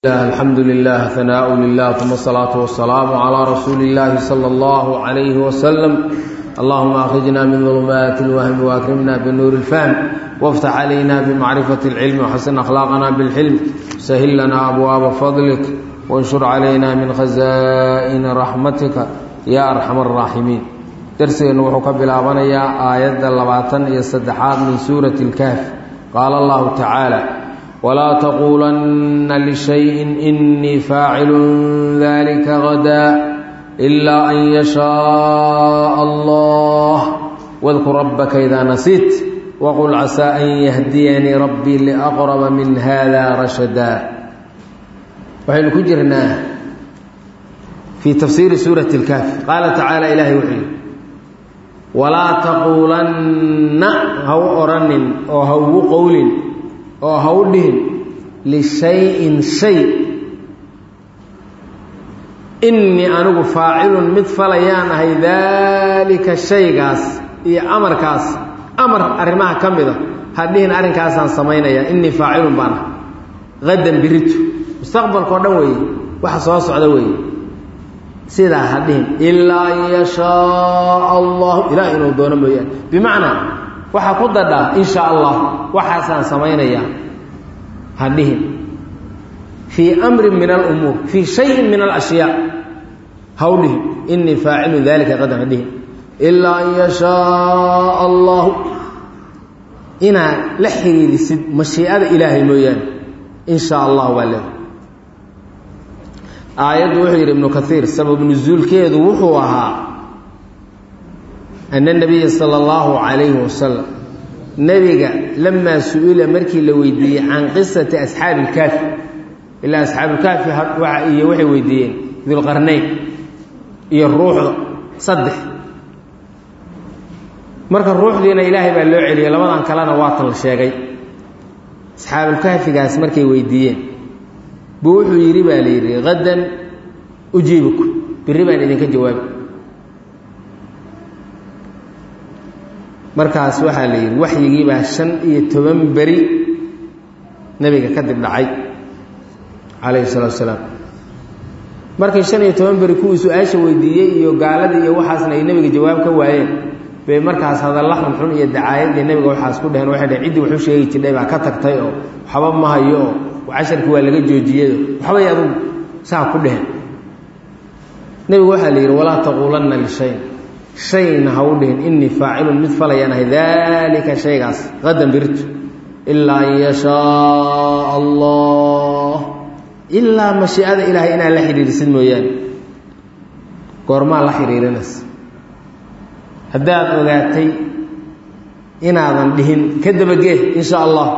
الحمد لله ثناء لله ثم الصلاة والسلام على رسول الله صلى الله عليه وسلم اللهم أخرجنا من ظلمات الوهم وأكرمنا بنور الفهم وافتح علينا بمعرفة العلم وحسن أخلاقنا بالحلم سهل لنا أبواب فضلك وانشر علينا من خزائن رحمتك يا أرحم الراحمين درسنا وحكى بلابنيا آيات اللباتن يستدحات من سورة الكهف قال الله تعالى ولا تقولن لشيء إني فاعل ذلك غدا إلا أن يشاء الله واذكر ربك إذا نسيت وقل عسى أن يهديني ربي لأقرب من هذا رشدا وحين كجرنا في تفسير سورة الكهف قال تعالى إلهي وحي ولا تقولن هو أرن أو هو قول oo ha u dhihin lishayin shay innii anigu faacilun mid falayaan ahay daalika shaygaas iyo amarkaas amar arrimaha ka mida ha dhihin arrinkaasaan samaynayaa innii faacilun baan ah qadan biritu mustaqbalkao dhan weeye waxa soo socda weeye sidaa ha dhihin ilaa an yashaaa allahu ilaah inuu doono mooyaane bimacnaa waxaa ku dadhaa in sha allah waxaasaan samaynayaa ha dhihin fii amrin min alumuur fii shayin min alashyaa ha u dhihin inii faacilu dalika qadan ha dhihin ilaa an yashaaa allahu inaad la xiriirisid mashiicada ilaahay mooyaane in sha allah waa leeda aayaddu wuxuu yidhi ibnu kaiir sabab nusuulkeedu wuxuu ahaa ana nabiya sala allahu calayhi wasalam nebiga lamaa su-ila markii la weydiiyey can qisati asxaabi ilkaafi ilaa asxaabuilkaafi iyo waxay weydiiyeen dulqarnayn iyo ruuxda saddex marka ruuxdiina ilaahay baa loo celiyey labadan kalena waatan la sheegay asxaabulkaafigaas markay weydiiyeen buu wuxuu yidhi baa la yidhi hadan ujiibuku birri baan idinka jawaabi markaas waxaa la yidhi waxyigiibaa shan iyo toban beri nebiga kadib dhacay calayhi salatu asalaam markay shan iyo toban beri kuwii su-aasha weydiiyey iyo gaaladii iyo waxaasna ay nebiga jawaab ka waayeen bay markaas hadalla xunxun iyo dacaayadii nebiga waxaas ku dheheen waxay dheheen ciddii waxu sheegi jidhay baa ka tagtay oo waxba ma hayo oo casharkii waa laga joojiyado waxbay adugu saa ku dheheen nebigu waxaa la yidhi walaa taquulanna lishayin shayna ha u dhihin innii faacilun mid falayaan ahay daalika shaygaas qadan birtu ilaa an yashaaa allah ilaa mashiicada ilaahay inaad la xidhiirisid mooyaane goormaa la xidhiirinays haddaad ogaatay inaadan dhihin ka dabagee in sha allah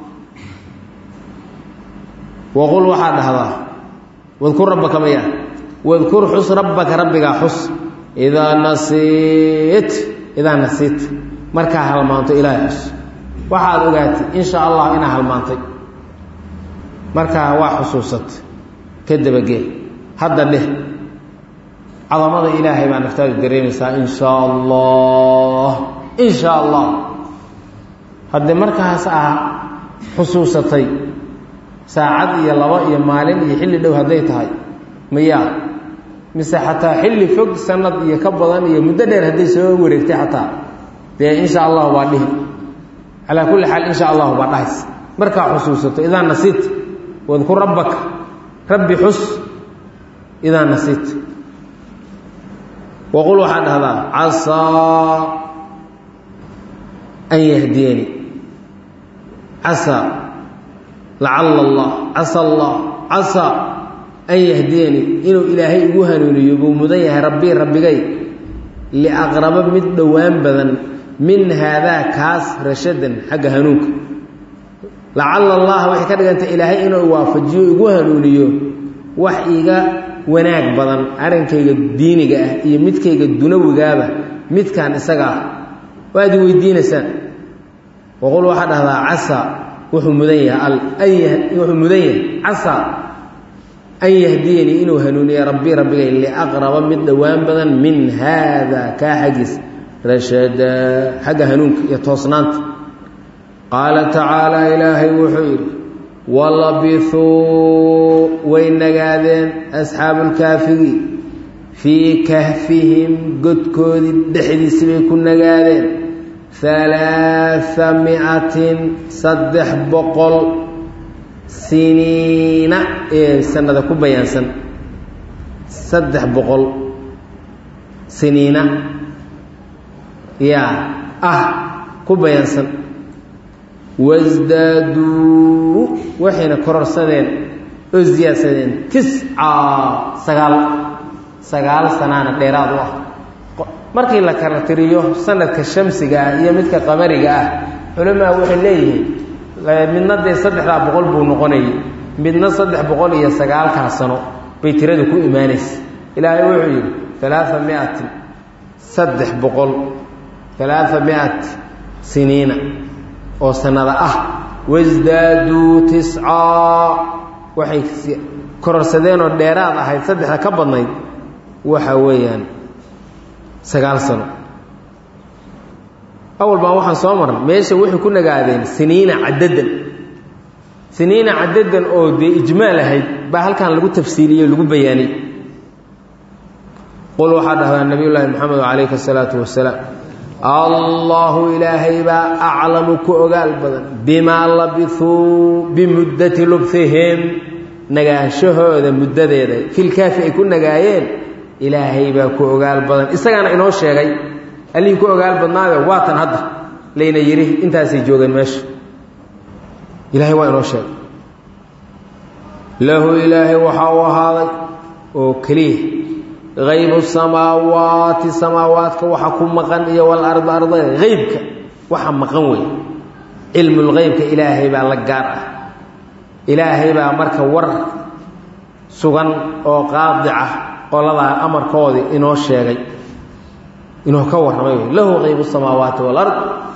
waqul waxaad dhahdaa wadkur rabbaka maya wadkur xus rabbaka rabbigaa xus idaa nasiit idaa nasiit markaa halmaanto ilaahay xus waxaad ogaatay in sha allah inaa halmaantay markaa waa xusuusatay ka dabagee hadda dheh cadamada ilaahay baa naftaadu dareemaysaa in shaa allah in shaa allah haddii markaas ah xusuusatay saacad iyo labo iyo maalin iyo xilli dhow hadday tahay mayaa mise xataa xilli fog sanad iyo ka badan iyo muddo dheer hadday soo wareegtay xataa dee in sha allahu baa dhihi calaa kulli xaal in sha allahu baa dhahays markaa xusuusato idaa nasiit wadkur rabbaka rabbi xus idaa nasiit waqul waxaad dhahdaa casaa an yahdiyani casaa lacala allah casa allah casaa an yahdiyani inuu ilaahay igu hanuuniyo buu mudan yahay rabbii rabbigay liaqraba mid dhowaan badan min haadaa kaas rashadan xagga hanuunka lacala allah waxay ka dhigantay ilaahay inuu waafajiyo igu hanuuniyo wax iga wanaag badan arrinkayga diiniga ah iyo midkayga dunawigaaba midkaan isaga ah waad i weydiinaysaan waqul waxaa dhahdaa casaa wuxuu mudan yahay wuxuu mudan yahay casaa an yahdiyanii inuu hanuuniya rabbii rabbigay liaqraba mid dhowaan badan min haada kaa xaggiis rashada xagga hanuunka iyo toosnaanta qaala tacaala ilaahay wuxuu yidhi walabithuu asxaabulkaafigi fii kahfihim godkoodii dhexdiisi bay ku nagaadeen halaaa micatin saddex boqol siniina ee sanada ku bayaansan saddex boqol siniina yaa ah ku bayaansan wasdaaduu waxayna kororsadeen oo siyaadsadeen tisca sagaal sagaal sanaana dheeraad u ah markii la kala tiriyo sanadka shamsiga ah iyo midka qamariga ah culamaa waxay leeyihiin midna dee saddexdaa boqol buu noqonayay midna saddex boqol iyo sagaalkaa sano bay tirada ku imaanaysa ilaahay wuxuu yidhi alaaa miatin saddex boqol alaaa miat siniina oo sanada ah wasdaaduu tiscaa waxay kororsadeen oo dheeraad ahayd saddexda ka badnayd waxa weeyaan sagaal sano awal baan waxaan soo marnay meesha waxay ku nagaadeen siniina cadadan siniina cadadan oo dee ijmaal ahayd baa halkan lagu tafsiiliyey lagu bayaaniyey qul waxaa dhahdaa nabiy llaahi maxamed calayhi asalaatu wasalaam allahu ilaahay baa aclamu ku ogaal badan bimaa labisuu bimuddati lubhihim nagaashahooda muddadeeda filkaafi ay ku nagaayeen ilaahay baa ku ogaal badan isagaana inoo sheegay allihii ku ogaal badnaayo waatan hadda layna yidhi intaasay joogeen meesha ilaahay waa inoo sheegay lahu ilaahay waxaa u ahaaday oo keliya haybu samaawaati samaawaadka waxa ku maqan iyo walarda arda haybka waxa maqan wey cilmulhaybka ilaahay baa la gaar ah ilaahay baa marka war sugan oo qaadica qoladaa amarkoodii inoo sheegay inoo ka warramay wey lahu haybu samaawaati walard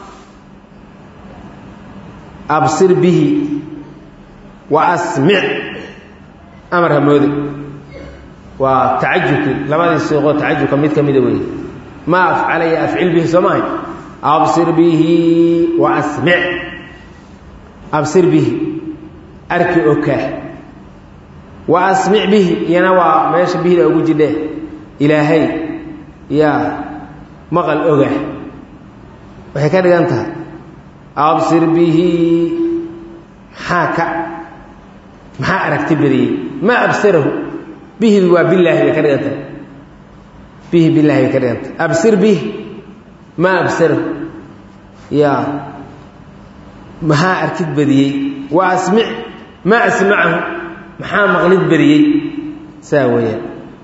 absir bihi wa asmic amar hamoode waa tacajubkii labadii siiqoo tacajubka mid ka mida weeye maa afcalaya afcil bihi soo maahay absir bihi wa asmic absir bihi arki okaa wa asmic bihi iyana waa meesha bihida ugu jidhe ilaahay yaa maqal oga waxay ka dhigan tahay absir bihi maxaa ka maxaa aragti badiyey maa absarahu bihidu waa bilaahi bay ka dhigan tahay bihi bilaahi bay ka dhigan tahay absir bihi maa absarahu yaa maxaa arkid badiyey wa asmic maa asmacahu maxaa maqlid badiyey saa weeyaan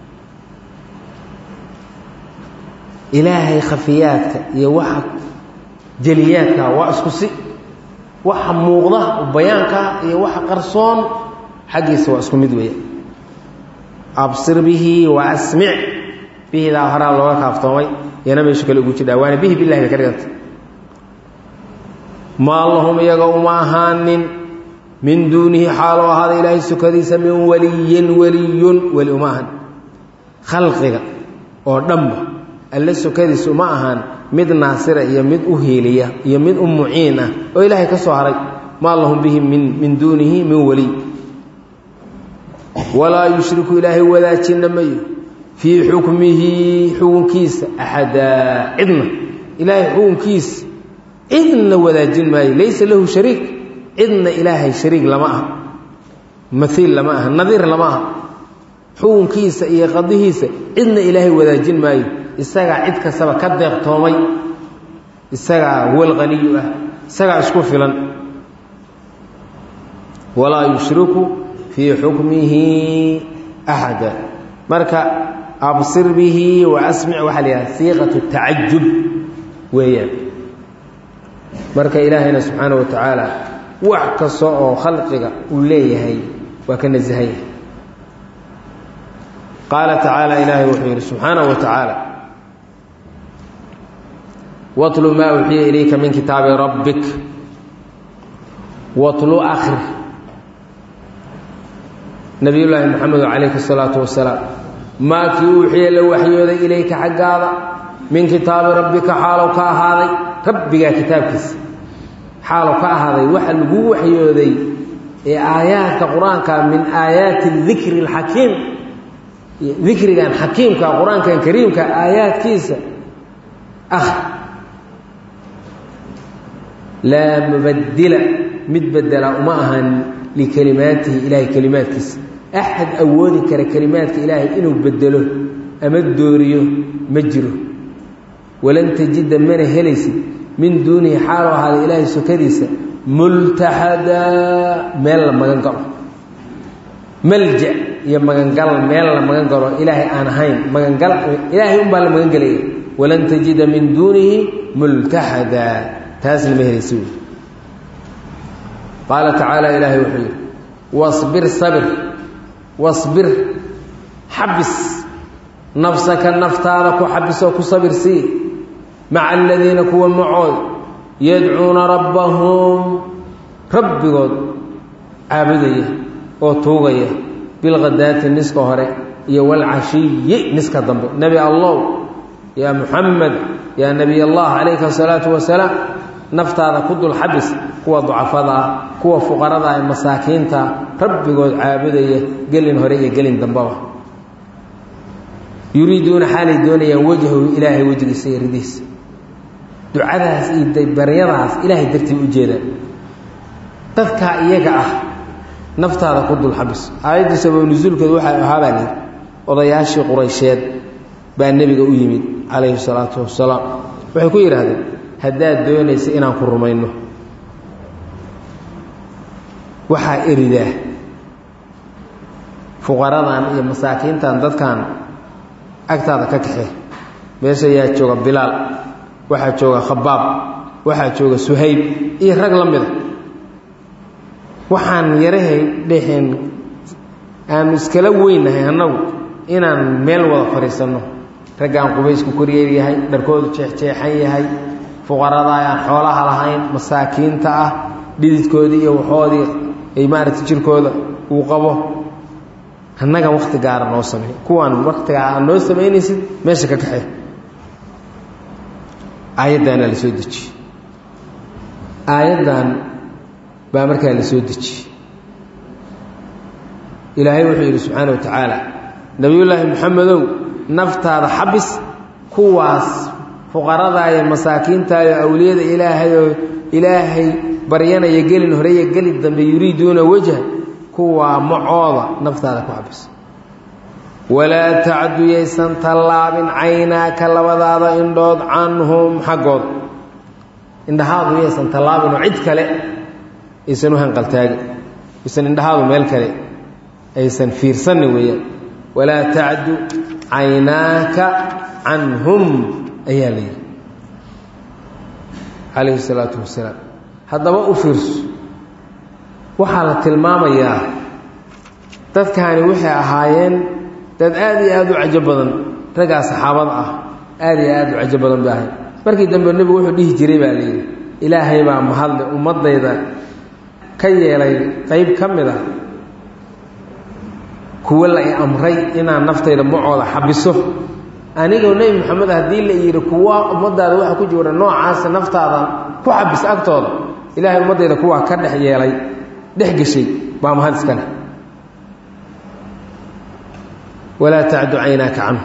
ilaahay khafiyaadka iyo waxa jeliyaadka waa isku si waxa muuqda bayaanka iyo waxa qarsoon xaggiisa waa isku mid weeya absir bihi wa asmic bihidaa horaa looga kaaftoomay iyana meesha kale ugu jidhaa waana bihi bilahi bay ka dhiganta maa lahum iyaga uma ahaanin min duunihi xaaloo ahaada ilaahay sukadiisa min waliyin weliyun weli uma ahan khalqiga oo dhanba alle sukadiis uma ahaan mid naasira iyo mid u hiiliya iyo mid u muciin ah oo ilaahay ka soo haray maa lahum bihi min min duunihi min waliy walaa yushriku ilaahay wadaajinna mayo fii xukmihi xukunkiisa axadaa cidna ilaahay xukunkiisa cidna wadaajin maayo laysa lahu shariik cidna ilaahay shariik lama aha maiil lama aha nadiir lama aha xukunkiisa iyo qadihiisa cidna ilaahay wadaajin maayo isagaa cid kastaba ka deeqtoomay isagaa walqaniyu ah isagaa isku filan walaa yushriku fii xukmihi axada marka absir bihi wa asmic waxaa la yidhaha siiqatu tacajub weeyaan marka ilaahayna subxaana wa tacaala wax kasta oo khalqiga uu leeyahay waa ka nasahanya qaala tacaala ilaahay wuxuu yidhi subxaana wa tacaala watlu maa uxiya ilayka min kitaabi rabbik watlu akri nabiyullaahi moxamedo calayhi الsalaatu wasalaam maa kii uuxiya la waxyooday ilayka xaggaada min kitaabi rabbika xaalow ka ahaaday rabbigaa kitaabkiisa xaalow ka ahaaday waxa lagu waxyooday ee aayaadka qur-aanka min aayaati dikri اlxakiim dikrigan xakiimka qur-aankan kariimka aayaadkiisa ah laa mubadila mid bedela uma ahan likelimaatihi ilaahay kelimaadkiisa axad awoodi kara kelimaadka ilaahay inuu bedelo ama dooriyo ma jiro walan tajida mana helaysid min duunihi xaaloo ahaada ilaahay sokadiisa multaxadaa meel la magan galo malja iyo magangal meel la magan galo ilaahay aan ahayn magangal ilaahay unbaa la magan gelaya walan tajida min duunihi multaxadaa taasna ma helaysi wy qaala tacaala ilaahay wuxuu yidhi wasbir sabir wasbir xabis nafsaka naftaada ku xabisoo ku sabir sii maca aladiina kuwa macood yadcuuna rabbahum rabbigood caabudaya oo tuugaya bilkhadaati niska hore iyo walcashiyi niska dambe nebi allow yaa muxamed yaa nebiy allah calayka asalaatu wasalaam naftaada ku dul xabis kuwa ducafada ah kuwa fuqarada ee masaakiinta rabbigood caabudaya gelin hore iyo gelin dambaba yuriiduuna xaalay doonayaan wajhahu ilaahay wejigiisa iyo ridiisa ducadaas iyo baryadaas ilaahay dartii u jeedaan dadkaa iyaga ah naftaada ku dul xabis aayadda sabab nusuulkeedu waxay ahaa baa lihi odayaashii quraysheed baa nebiga u yimid calayhi salaatu wasalaam waxay ku yidhaahdeen haddaad doonaysa inaan ku rumayno waxaa eridaa fuqaradan iyo masaakiintan dadkan agtaada ka kaxe meesha yaa jooga bilaal waxaa jooga khabaab waxaa jooga suhayb iyo rag la mida waxaan yarahay dhexeen aanu iskala weynahay annagu inaan meel wada fadhiisanno raggaan qubaysku koryeeryahay dharkoodu jeexjeexan yahay fuqarada aan xoolaha lahayn masaakiinta ah dhididkoodii iyo waxoodii ay maaragtay jirkooda uu qabo annaga wakti gaara noo samey kuwaan waktigaa aad noo samaynaysid meesha ka kaxee aayaddaana la soo dejiyey aayaddan baa markaa la soo dejiyey ilaahay wuxuu yidhi subxaana wa tacaala nebiyullaahi moxamedow naftaada xabis kuwaas fuqaradaa iyo masaakiintaa iyo awliyada ilaahayoo ilaahay baryanaya gelin horeeya geli dambe yuriiduuna wajha kuwaa macooda naftaada ku xabis walaa tacdu yaysan tallaabin caynaaka labadaada indhood canhum xaggood indhahaadu yaysan tallaabin oo cid kale aysan u hanqaltaagin aysan indhahaadu meel kale aysan fiirsanni weeyaan walaa tacdu caynaaka canhum ayaa la yidhi calayhi salaatu wasalaam haddaba u fiirso waxaa la tilmaamayaa dadkaani waxay ahaayeen dad aad iyo aad u cajo badan raggaa saxaabada ah aad iyo aad u cajo badan bay ahayd markii dambe nebigu wuxuu dhihi jiray baa la yidhi ilaahay baa mahadle ummaddayda ka yeelay qayb ka mid ah kuwo la i amray inaan naftayda macooda xabiso anigoo nebi moxamed haddii la yidhi kuwa ummaddaada waxa ku jira noocaasa naftaada ku xabis agtooda ilaahay ummaddayda kuwaa ka dhex yeelay dhex geshay baa mahad iska leh walaa tacdu caynaaka canhu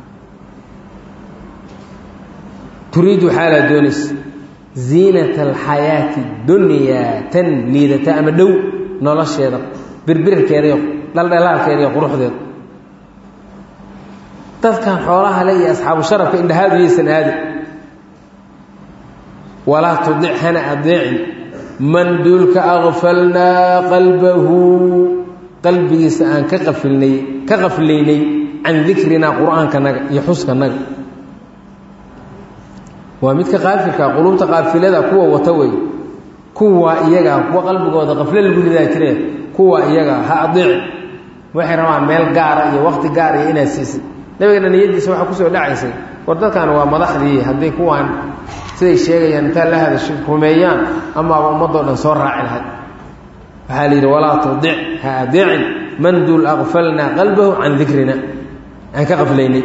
turiidu xaalaa doonaysa ziinata alxayaati dunyaa tan liidata ama dhow nolosheeda birbirarkeeda iyo dhaldhalaalkeeda iyo quruxdeeda dadkan xoolaha le iyo asxaabu sharafka indhahaadu yaysan aadin walaa tudic hana adeecin man duulka akfalnaa qalbahu qalbigiisa aan ka qafilnay ka qaflaynay can dikrinaa qur-aankanaga iyo xuskanaga waa midka qaafilka qulubta qaafilada kuwa wata wey kuwa iyaga kuwa qalbigooda qafle lagu ridaa jireen kuwa iyaga ha adeeci waxay rabaan meel gaara iyo wakti gaar iyo inaad siisid nabigana niyadiisa waxaa kusoo dhacaysay war dadkan waa madaxdii haddii kuwaan siday sheegayaan intaa la hadasho rumeeyaan amaaba ummadoo dhan soo raaci lahay waxaa la yidhi walaa tudic ha adeecin man duul akfalnaa qalbahu can dikrina aan ka qaflaynay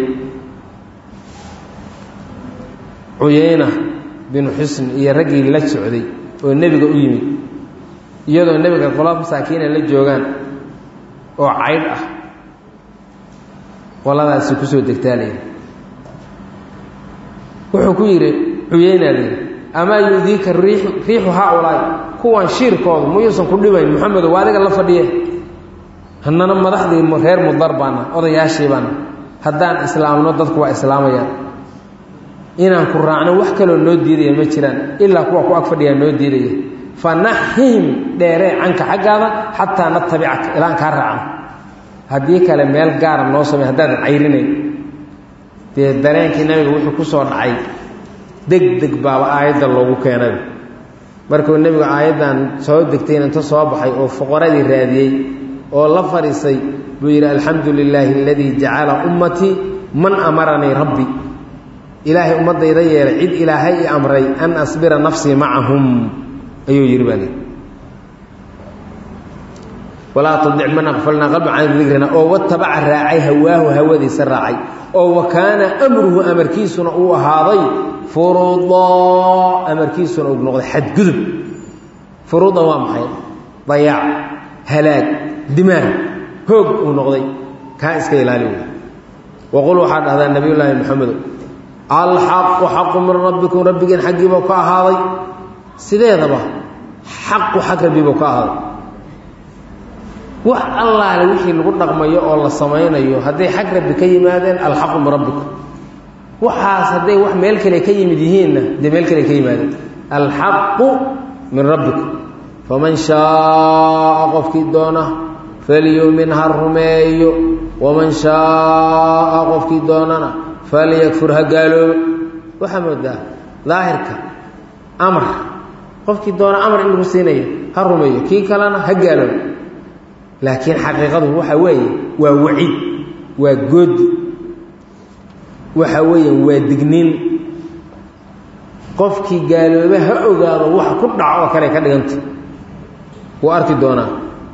cuyayna binu xusn iyo raggii la socday oo nebiga u yimid iyadoo nebiga qolaa masaakiina la joogaan oo caydh ah qoladaasi kusoo degtaa layidhi wuxuu ku yidhi cuyeynaa layidhi amaa yudiika riixu riixu haaulaai kuwan shiirkooda muyuusan ku dhibayn moxamedo waa adiga la fadhiye haddana madaxdii reer mudar baana odayaashii baana haddaan islaamno dadku waa islaamayaan inaan ku raacno wax kaloo noo diidaya ma jiraan ilaa kuwa ku ag fadhiyaa noo diidaya fanaxihim dheeree canka xaggaada xataa natabicaka ilaan kaa raacno haddii kale meel gaara noo samey haddaadan cayrinayn dee dareenkii nabiga wuxuu ku soo dhacay deg deg baaba aayadda loogu keenay markuu nebigu aayaddan soo degtayna inta soo baxay oo fuqaradii raadiyey oo la fadhiisay buu yidhi alxamdu lilaahi aladii jacala ummatii man amaranii rabbi ilaahay ummaddayda yeelay cid ilaahay i amray an asbira nafsii macahum ayuu yidhi baa lii walaa tadic man aqfalnaa qalba can dikrina oo watabaca raacay hawaahu hawadiisa raacay oo wa kaana amruhu amarkiisuna uu ahaaday furuudaa amarkiisuna uu noqday xadgudub furuudan waa maxay dayaac halaag dimaag hoog uu noqday kaa iska ilaali wey waqul waxaa dhahdaa nabiy llaahi maxamedo alxaqu xaqu min rabbikum rabbigeen xaggiibuu ka ahaaday sideedaba xaqu xag rabbibuu ka ahaaday wax allaale wixii lagu dhaqmayo oo la samaynayo hadday xag rabbi ka yimaadeen alxaqu min rabbikum waxaas hadday wax meel kale ka yimid yihiinna dee meel kale ka yimaadeen alxaqu min rabbikum faman shaaa qofkii doona falyumin ha rumeeyo waman shaaa qofkii doonana falyakfur ha gaaloobo waxaa moodaa daahirka amar qofkii doona amar in lagu siinayo ha rumeeyo kii kalena ha gaaloobo laakiin xaqiiqadu waxa weeye waa waciid waa goodi waxa weeye waa digniin qofkii gaaloobe ha ogaado waxa ku dhaco oo kale ka dhiganta wuu arki doonaa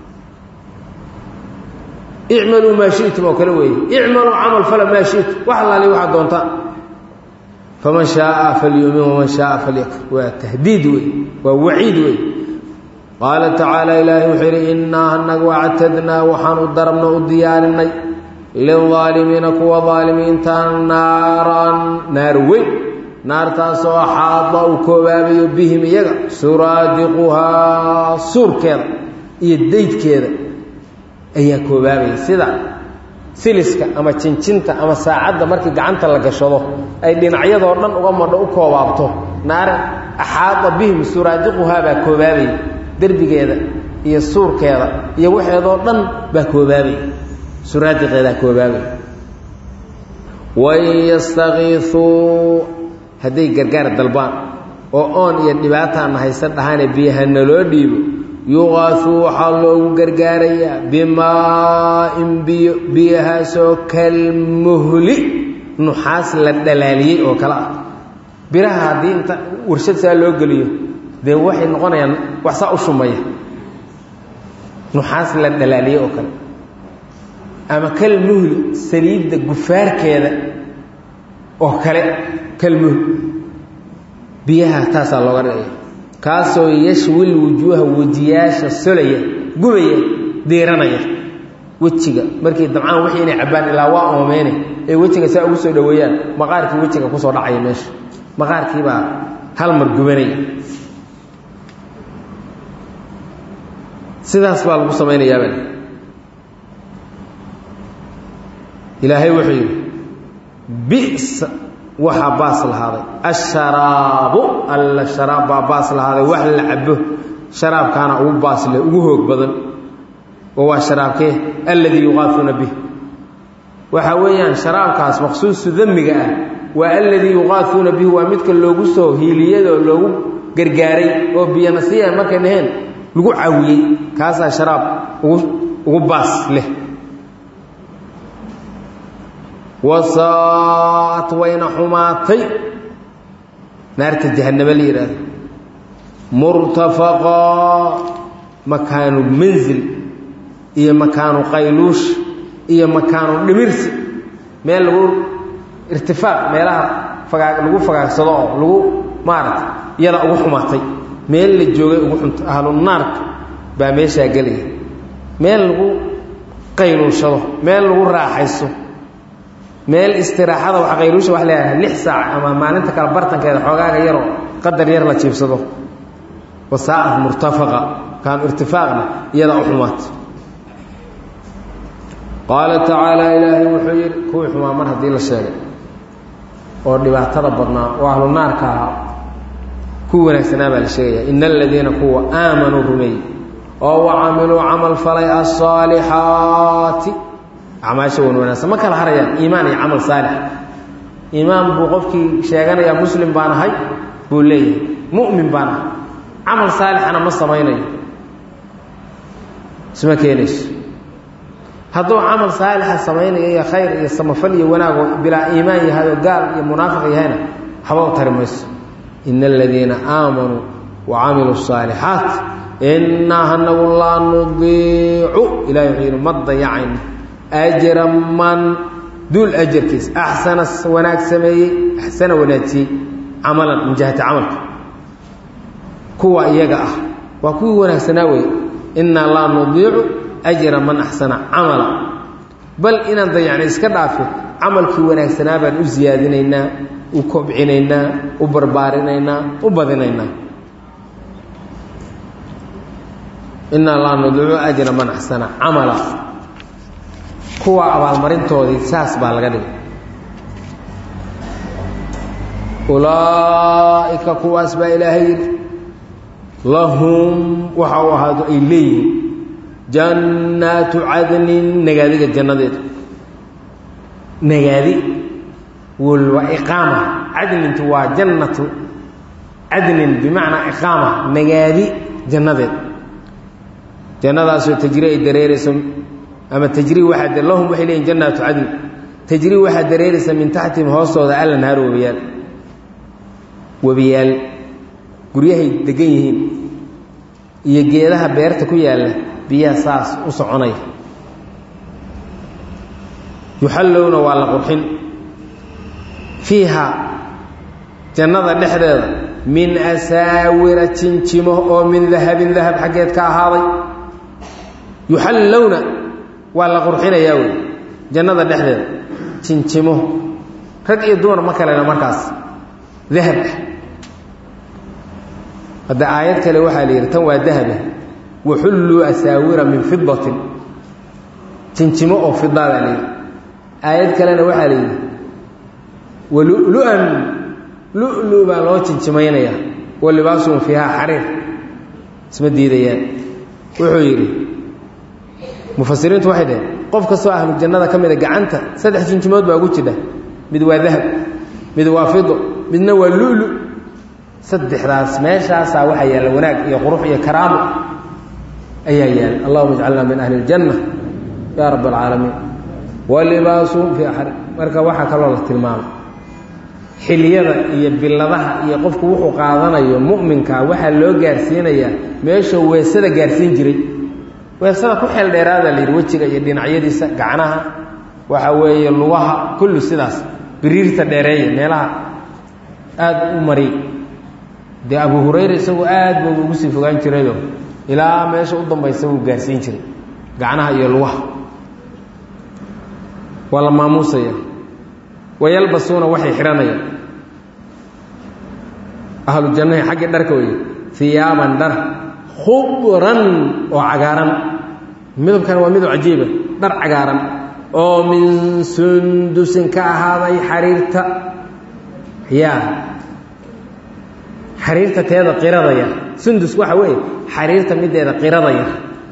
icmaluu maa shi'tum oo kale weeye icmaluu camal fala maa shi'tum wax allaali waxaad doontaan faman shaaa falyuumin waman shaaa falyakfur waa tahdiid wey waa waciid wey qaala tacaala ilaahay wuxuu yidhi innaa anagu actadnaa waxaan u darabno u diyaarinay lilaalimiina kuwa aalimiinta naaran naar weyn naartaasoo axaada uu koobaabayo bihim iyaga suraadiquhaa suurkeeda iyo daydkeeda ayaa koobaabaya sida siliska ama jinjinta ama saacadda markii gacanta la gashado ay dhinacyadoo dhan uga madho u koobaabto naar axaada bihim suraadiquhaa baa koobaabaya derbigeeda iyo suurkeeda iyo waxeedoo dhan baa koobaabaya suraadiqeedaa koobaabaya wain yastakiisuu hadday gargaar dalbaan oo oon iyo dhibaataana haysan dhahaane biyaha naloo dhiibo yuqaasuu waxaa loogu gargaarayaa bimaa-in biyo biyahaasoo kalmuhli nuxaas la dhalaaliyey oo kale ah biraha haddii inta warshad saa loo geliyo dee waxay noqonayaan wax saa u shumaya nuxaas la dhalaaliyey oo kale ama kalmuhli saliidda gufaarkeeda oo kale kalmuhli biyaha taasaa looga dhigaya kaasoo yashwil wujuuha wejiyaasha solaya gubaya diiranaya wejiga markii dabcaan wixii inay cabbaan ilaa waa oomeyne ee wejiga saa ugu soo dhoweeyaan maqaarkii wejiga kusoo dhacaya meesha maqaarkiibaa hal mar gubanaya sidaas baa lagu samaynayaaba ilaahay wuxuu yidhi bisa waxaa baas lahaaday asharaabu alla sharaab baa baas lahaaday wax la cabo sharaabkaana ugu baas leh ugu hoog badan oo waa sharaabkee alladii yuqaafuuna bih waxa weeyaan sharaabkaas maqsuusu damiga ah waa alladii yuqaafuuna bihi waa midka loogu soo hiiliyadoo loogu gargaaray oo biyanasiya markay dhaheen lagu caawiyey kaasaa sharaab ugu ugu baas leh wasaat wayna xumaatay naarta jahaname la yidhaahdo murtafaqaa makaanu manzil iyo makaanu qayluush iyo makaanu dhimirsi meel lagu irtifaaq meelaha fagaa lagu fagaagsado oo lagu maarata iyada ugu xumaatay meel la joogay ugu xunta ahlu naarka baa meeshaa gelaya meel lagu qayluushado meel lagu raaxayso meel istiraaxada wax qayruusha wax leeyahay lix saac ama maalinta kale bartankeeda xoogaaga yaroo qadar yar la jiibsado wasaa'ad murtafaqa kaam irtifaaqna iyadaa u xumaata qaala tacaala ilaahay wuxuu yidhi kuwii xumaa mar haddii la sheegay oo dhibaatada badnaa oo ahlu naarka ahaa kuwii wanaagsanaa baa la sheegaya ina aladiina kuwa aamanuu rumeeyey oo wacamiluu camal falay asaalixaati acmaasha wan wanaagsan ma kala harayaan iimaan iyo camal saalix iimaan buu qofkii sheeganayaa muslim baan ahay buu leeyahay mu'min baan ahay camal saalixana ma samaynayo isma keenayso hadduu camal saalixa samaynayo iyo khayr iyo samafal iyo wanaag oo bilaa iimaan yahay oo gaal iyo munaafiq yahayna waxba u tari mayso ina aladiina aamanuu wa camiluu الصaalixaat inaa hanagu laa nudiicu ilahi wuxuu yidhi ma dayacayno ajra man duul ajarkiis axsana wanaag sameeyey axsana wanaajiyey camalan min jihati camalka kuwa iyaga ah waa kuwii wanaagsanaa wey inaa laa nudiicu ajra man axsana camala bal inaan dayacnay iska dhaafi camalkii wanaagsanaa baan u siyaadinaynaa u kobcinaynaa u barbaarinaynaa u badinaynaa inaa laa nudiicu ajra man axsana camala kuwa abaalmarintoodii saas baa laga dhigay ulaa'ika kuwaas baa ilaahay yidhi lahum waxa uu ahaado ay leeyihiin jannaatu cadnin nagaadiga jannadeeda nagaadi walwa iqaama cadnintu waa jannatu cadnin bimacnaa iqaama nagaadi jannadeed jannadaasoo tajri ay dareerayso ama tajri waxaa lahum waxay leeyihin jannaatu cadni tajri waxaa dareeraysa min taxtihim hoostooda allanhaar webiyaal webiyaal guryahay degan yihiin iyo geedaha beerta ku yaalla biyaha saas u soconaya yuxallowna waa la qurxin fiiha jannada dhexdeeda min asaawira jinjimo oo min dahabin dahab xaggeed ka ahaaday yuxallowna waa la qurxinayaa wey jannada dhexdeeda jinjimo rag iyo dumar ma kalena markaas dahab ah hadda aayad kale waxaa la yidhi tan waa dahaba waxulluu asaawira min fidatin jinjimo oo fidaa baa la yidhi aayad kalena waxaa la yidhi walulu-an lu-lu baa loo jinjimaynaya wa libaasuhum fiihaa xariir isma diidayaan wuxuu yidhi mufasiriintu waxay dhaheen qof kastoo ahlu jannada ka mida gacanta saddex jinjimood baa ugu jidha mid waa dahab mid waa fido midna waa lu-lu saddexdaas meeshaasaa waxaa yaalla wanaag iyo qurux iyo karaamo ayaa yaalla allahuma ijcalna min ahli اljanna yaa rab اlcaalamiin walibaasuhum fii xari marka waxaa kaloo la tilmaamay xiliyada iyo biladaha iyo qofku wuxuu qaadanayo mu'minka waxaa loo gaarsiinayaa meeshuu weesada gaarsiin jiray weesada ku xeel dheeraada la yidhi wejiga iyo dhinacyadiisa gacnaha waxa weeye lugaha kullu sidaas biriirta dheereeya meelaha aada u mariy dee abu hurayra isagu aad ba ugu sii fogaan jirayo ilaa meesha u dambaysa wuu gaarsiin jiray gacnaha iyo lugaha waa la maamuusaya wayalbasuuna waxay xidhanayaan ahlu jannahi xaggii dharka weye hiyaaban dhar khubran oo cagaaran midabkan waa midab cajiiba dhar cagaaran oo min sundusin ka ahaaday xariirta yaa xariirta teeda qirada yar sundus waxa weeye xariirta mideeda qirada yar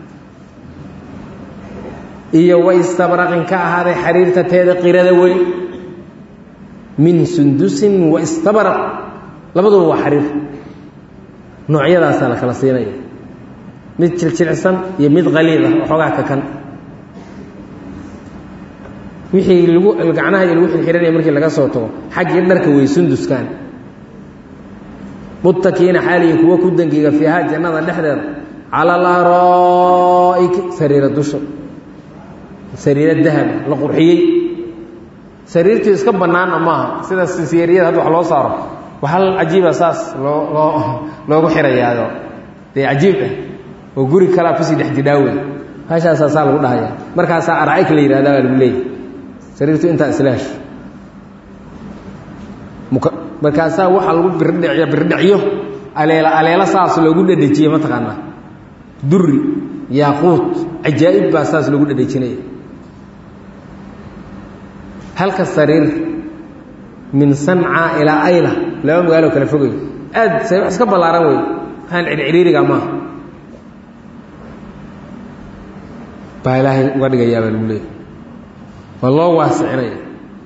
iyo waistabraqin ka ahaaday xariirta teeda qirada weyn min sundusin waistabraq labaduba waa xariir noocyadaasaa la kala siinaya mid jiljilcsan iyo mid qaliid ah waxoogaa kakan wixii lagu gacnaha iyo lagu xirxiranaya markii laga soo tago xaggii dharka wey sunduskan muttakiina xaaliyi kuwa ku dangiga fiiha jannada dhexdeeda cala alara'iki sariira dusha sariiro dahab la qurxiyey sariirtii iska bannaana maaha sida siyeeriyada hadda wax loo saaro waxal cajiiba saas loo loo loogu xirayaao dee cajiib ah oo guri kalaa kusii dhex jidhaawey meeshaasaa saa lagu dhahaya markaasaa arcayk la yihahda baa lagu leeyahy sariirtu intaa isla hesho markaasaa waxaa lagu birdhiciyo birdhicyo aleela aleelo saas loogu dhedhejiye mataqaanaa duri yaaquud cajaa'ib baa saas loogu dhedhejinaya halka sariir min sanca ilaa ayla laba magaalo kala fogay aad say wax iska ballaaran wey waxaan cidhcidhiiriga maaha baa ilaahay uga dhigayaa baa lagu leeyahy waa loo waasicinaya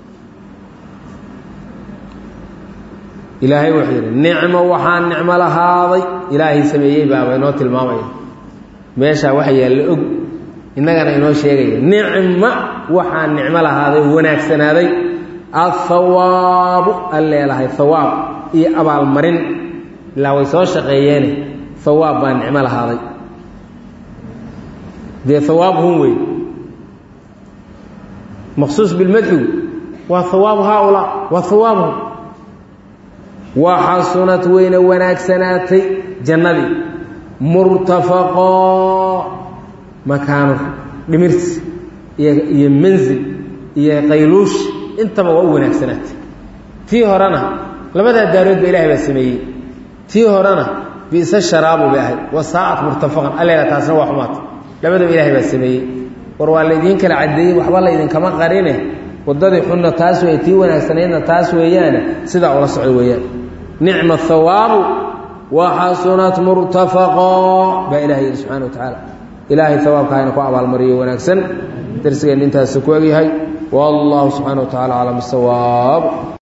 ilaahay wuxuu yidhi nicmo waxaa nicmo lahaaday ilaahay sameeyey baaba inoo tilmaamaya meeshaa waxa yaalla og innagana inoo sheegaya nicma waxaa nicmo lahaaday oo wanaagsanaaday athawaabu an leelahay hawaab iyo abaalmarin ilaa way soo shaqeeyeene hawaab baa nicmo lahaaday dee hawaabhum wey maqsuus bilmadxigu waa hawaabu haaulaa waa hawaabhum waxasunad weyna wanaagsanaatay jannadii murtafaqoo makaano dhimirsi iyo mansil iyo qayluush intaba waa u wanaagsanaatay tii horena labadaa daarood ba ilahay baa sameeyey tii horena bisa sharaabu bay ahayd wasaa'at murtafaqan alleela taasna waa xumaatay labadaba ilahay baa sameeyey war waa laydiin kala caddeeyey waxba laydinkama qarine waddadii xunna taas wey tii wanaagsanaydna taas weeyaane sidaa ula socdo weeyaan nicma hawaabu waxasunat murtafaqo baa ilahay yidhi subxana wa tacaala ilaahay hawaabka hayna ku abaalmariyo wanaagsan darsigeenna intaasi ku egyahay wallahu subxana wa tacala aclam bisawaab